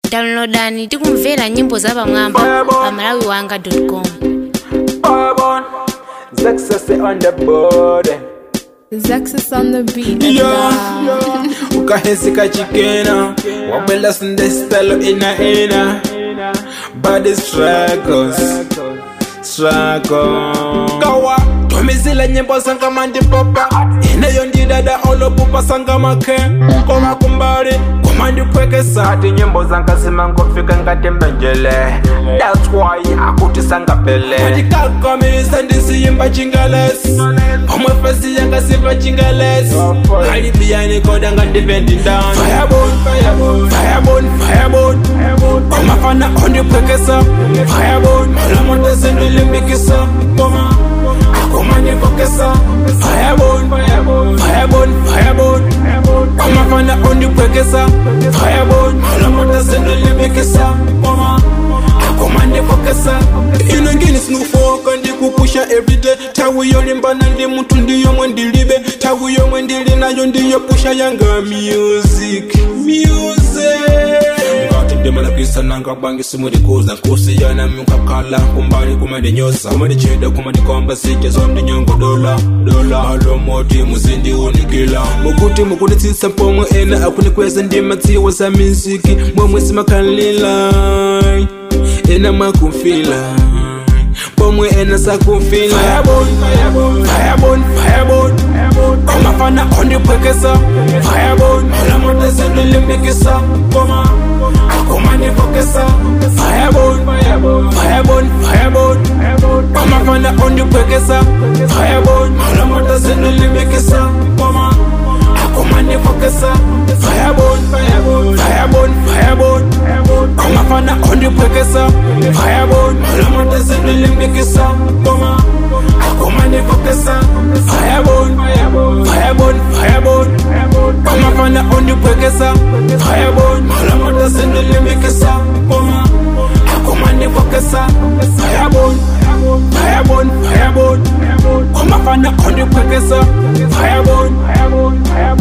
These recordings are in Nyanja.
downloadani tikumvera nyimbo za pamwamba pa malawi wanga com Bourbon, Success on the board. Zexus on the beat. Yeah, ukahesika chikena wabwela sindestalo ina ina body struggles struggle kawa tomizila nyimbo sanga mandipopa ineyo ndidada olopupa sanga make koma kumbali komandipwekesa ati nyimbo zanga zimangofika ngati mbenjele that's why akuti sangapele ndikalkomisa ndisiyimba chingalesi omwe fesi yanga siva chingalesi alipiyani koda ngatipendi ndani firebone firebone firebone firebone omafana ondipwekesa firebone malamontese ndilimbikisa koma akomandipokesa firebone firebone firebone omafana ondipwekesa firebone malamontese ndilimbikisa koma akomandipokesa ino ngini sinufoka ndikupusha everyday tawi yolimbana ndi munthu ndiyomwe ndilibe tawi yomwe ndili nayo ndiyopusha yanga music music ngati ndimalakisa nanga bangi simulikuza nkusiyana mukakhala kumbali kumandinyosa kumandiceda kumandikomba sije zondinyongo dola dola malomoti muzindiunikila mukuti mukunditsitsa mpomwe ena akunikweza ndimadziwa za miziki momwe simakhalila ena mwakumfila pomwe ena sakufila firebone firebone firebone omafana ondipwekesa firebone malamotese ndilimbikisa koma akomandipokesa firebone firebone firebone omafana ondipwekesa firebone malamotese ndilimbikisa koma akomandipokesa firebone firebone firebone omafana ondipwekesa firebone malamotese ndilimbikisa koma akomandipokesa firebone firebone firebone omafana ondipwekesa firebone malamotese ndilimbikisa koma akomandipokesa firebone firebone firebone omafana ondipwekesa firebone firebone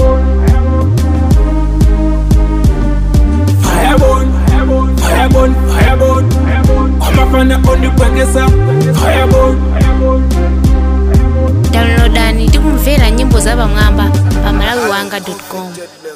firebone firebone omafana ondipwekesa firebone downloadani tikumvera nyimbo za pamwamba pa malawi wanga com